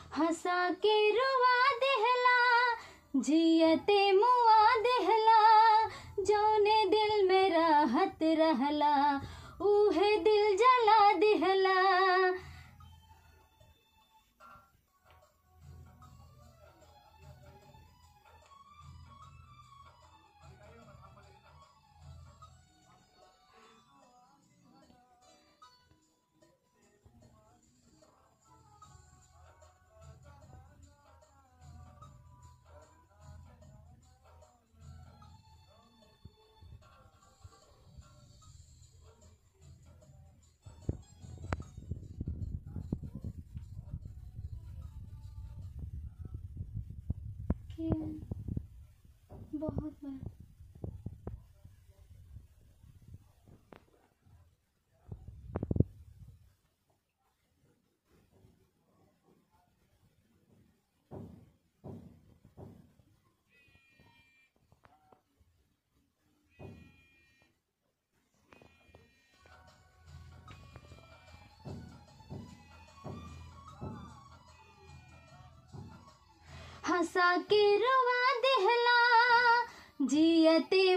हंसा के रुआ देहला जियते मुआ देहला जौने दिल में राहत रहला उहे दिल जला देहला कि बहुत बार हंसा के रुआ देहला जियते